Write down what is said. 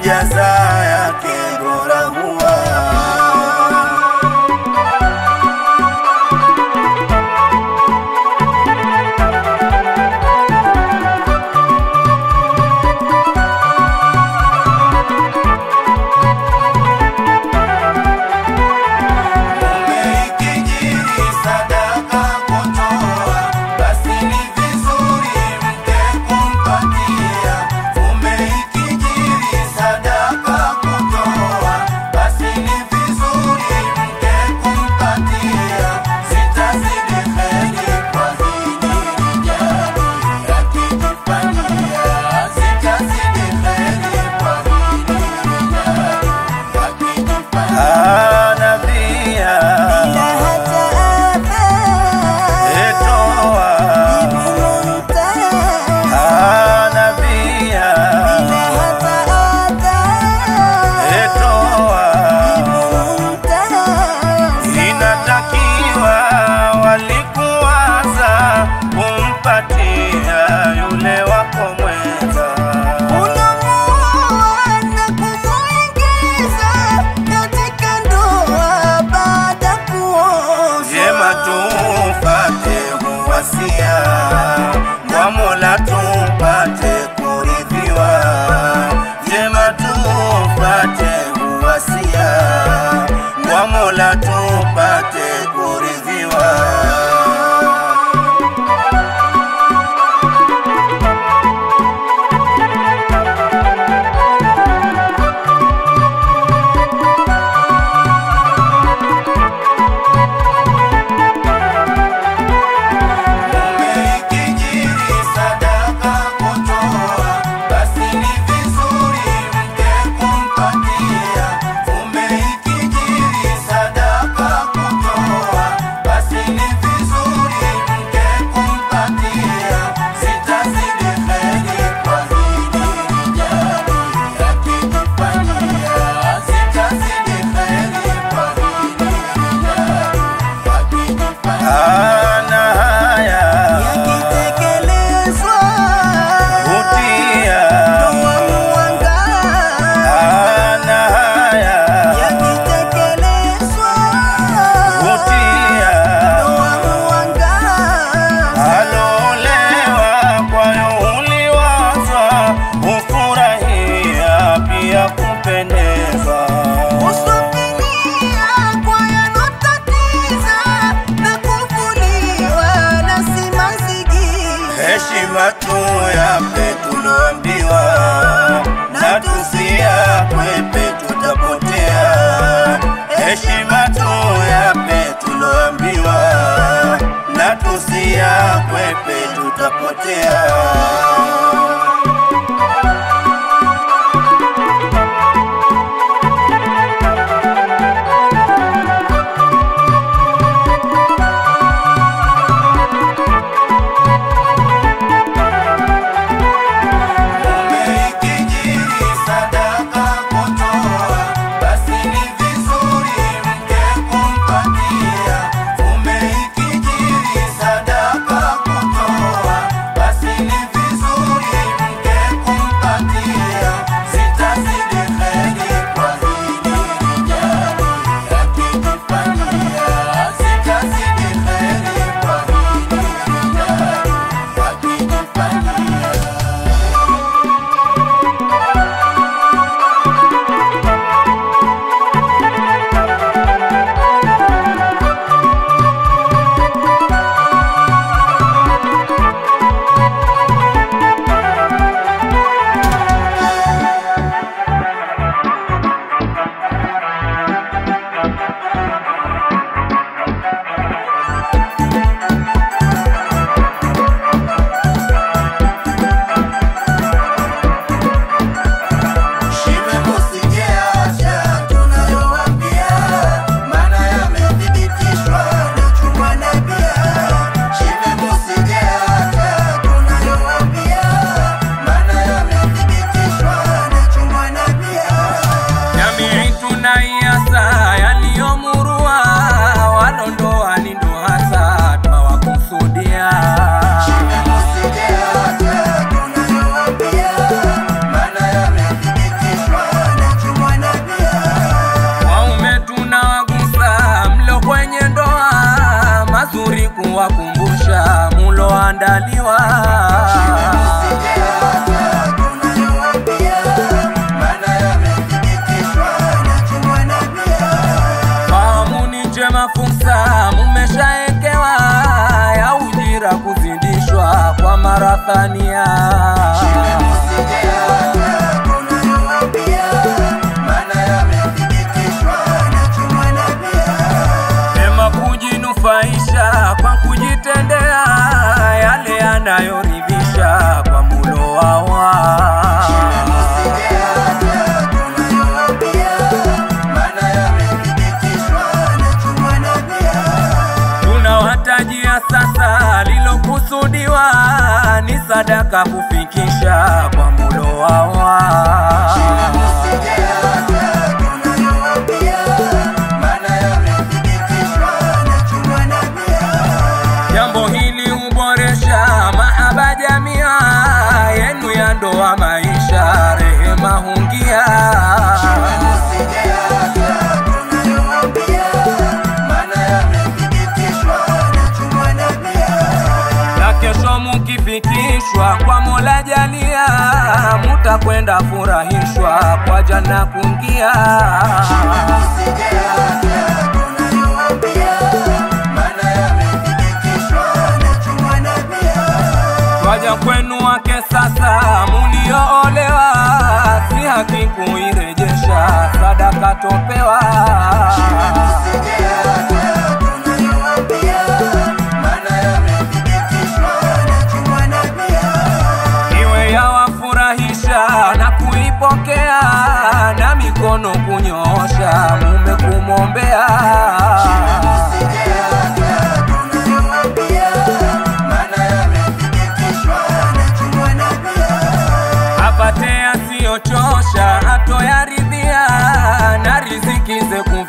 jaza yake bora huwa Umeikijiri sadaka kutoa, basi ni vizuri mke kumpatia. Umeikijiri sadaka kutoa, basi ni vizuri mke kumpatia. Sitazidi heri kwa hili rijali, akijifanyia. Sitazidi heri kwa hili rijali, akijifanyia. Nabia etoa nabia etoa inatakiwa walikuwaza kumpatia yule wako mwenza Jema tupate uwasia kwa Mola tupate kuridhiwa. Jema tupate uwasia kwa Mola tupate kuridhiwa. Umeikijiri sadaka kutoa, basi ni vizuri mke kumpatia. Umeikijiri sadaka kutoa, basi ni vizuri mke kumpatia. Sitazidi heri kwa hili rijali, akijifanyia. Sitazidi heri kwa hili rijali, akijifanyia. Ana haya kutia ana haya kutia alolewa kwayo uliwaza ufurahia pia kupendeza heshima tu yape tuloambiwa na tusiakwepe tutapotea heshima tu yape tuloambiwa na tusiakwepe tutapotea Umeikijiri sadaka kutoa, basi ni vizuri mke kumpatia. Umeikijiri sadaka kutoa, basi thania Ema kujinufaisha kwa kujitendea yale yanayoridhisha kwa mulo wawa tunawatajia sasa lilokusudiwa ni sadaka kufikisha kwa mulo wawa jambo hili huboresha mahaba jamia yenu ya ndoa maisha rehema hungia na kesho mukifikishwa kwa mola jalia mutakwenda furahishwa kwa jana kungia Waja kwenu wake sasa mulioolewa, si haki kuirejesha sadaka topewa. Iwe yawafurahisha na kuipokea na mikono kunyoosha mume kumwombea. apate asiyochosha atoyaridhia na riziki ze